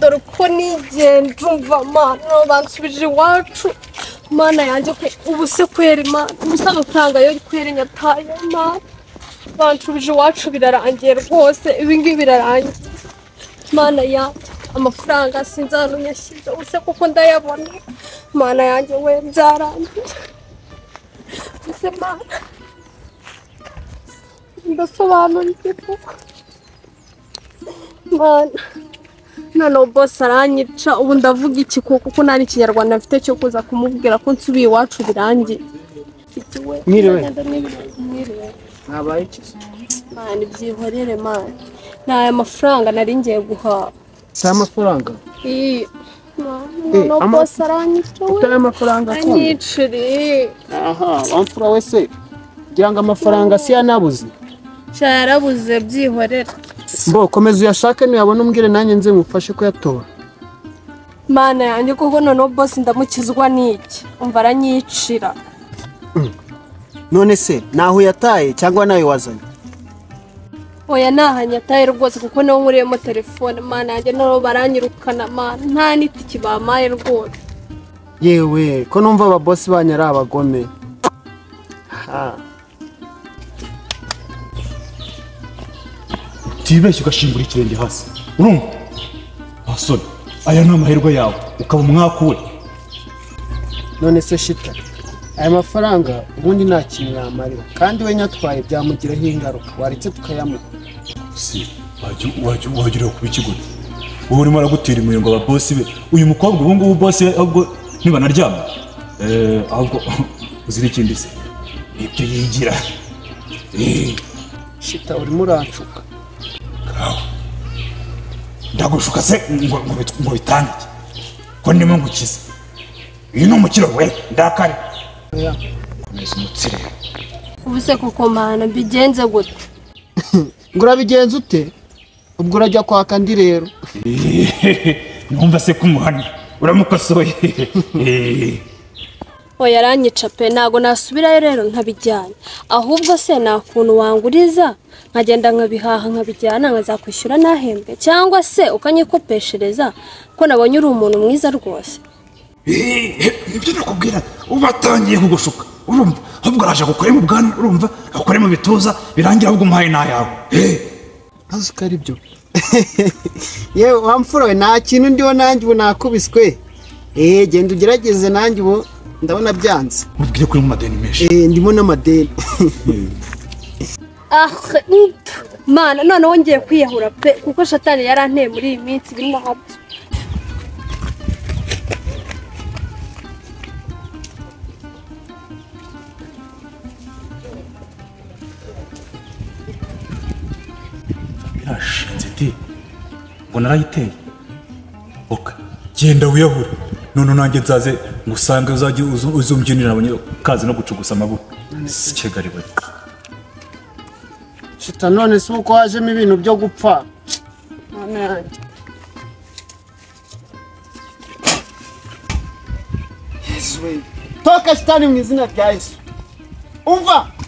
dore uko nigenda umva mana bansubije iwacu mana yanjye pe ubu se kwera imana ubu se amafaranga yo kwera inyataye mana bansubije iwacu birarangiye rwose ibi ngibi birarangiye mana ya amafaranga sinzi ahantu nyashyize ubu se kuko ndayabona mana yanjye we byarangiye ubu se mana ndasobanukiwe kuko mana noneho bose aranyica ubu ndavuga iki kuko kuko nta n'ikinyarwanda mfite cyo kuza kumubwira ko nsubiye iwacu birangiye Ikiwe, Mwiriwe. nagenda n'ibintu, mwiriwe Mwabaye iki se? mani byihorere mani ni aya mafaranga nari ngiye guhaha si amafaranga iyi Eh, noneho ama- bose aranyica we utari amafaranga akunda anyiciriye aha wamfura we se kugira ngo amafaranga si yanabuze nshya yarabuze byihorere mbo komeza uyashake nuyabona umbwire nanjye nze ngufashe kuyatora mana yanjye kuko noneho bose ndamukizwa n'iki umva aranyicira none se naho uyataye cyangwa nawe wazanye oya nahanye ataye rwose kuko niwo nkuriyemo telefone mana yanjye noneho baranyirukana mana nta n'itiki bamaye rwose yewe ko numva ababosi banyu ari abagome Ha. utibeshye ugashingura ikirenge hasi urumva wasore aya ni amahirwe yawe ukaba umwakuwe none se shita aya mafaranga ubundi nta kintu yamarira kandi we nyatwaye byamugiraho ingaruka waretse tukayamuha si wagiriwe kuba ikiguzi wowe urimo aragutira imirongo aba bosi be uyu mukobwa ubu ngubu bosi we ahubwo ntibanaryama Eh, ahubwo uzira ikindi se ibyo yigira Eh, shita urimo urancuka kawe ndagushuka se ngo ngo bit- ngo bitange ko ndimo ngukize uyu ni umukiro we ndakare Oya, komeza umutsire ubu se kuko mana mbigenze gute ngo urabigenza ute ubwo urajya kwaka ndi rero numva se kumuhana uramukosoye Eh. oya aranyica pe ntabwo nasubirayo rero nkabijyana ahubwo se nta kuntu wanguriza nkagenda nkabihaha nkabijyana nkazakwishyura ntahembwe cyangwa se ukanyikopeshereza ko nabonye uri umuntu mwiza rwose ibyo nakubwira uba atangiye kugushuka urumva ahubwo araje akukore mu bwanwa urumva akukore mu bituza birangira ahubwo umuhaye n'ayawe azi ko ari byo yewe wamfura we nta kintu ndiho nanjye ubu nakubiswe eee genda ugerageze nanjye ubu ndabona byanze ubwire kuri mu madeni menshi eee ndimo n'amadeni ah mana noneho ngiye kwiyahura pe kuko shatani yaranteye muri iyi minsi birimo hato birashinze di ngo narayiteye oka genda wiyahure none nanjye nzaze ngusange uzajye uzu- uzumbyinira abanye- kazi no gucugusa amaboko sikegari we shita none si uko wajemo ibintu byo gupfa Mana yanjye. Yesu we toka shitani mu izina rya yesu umva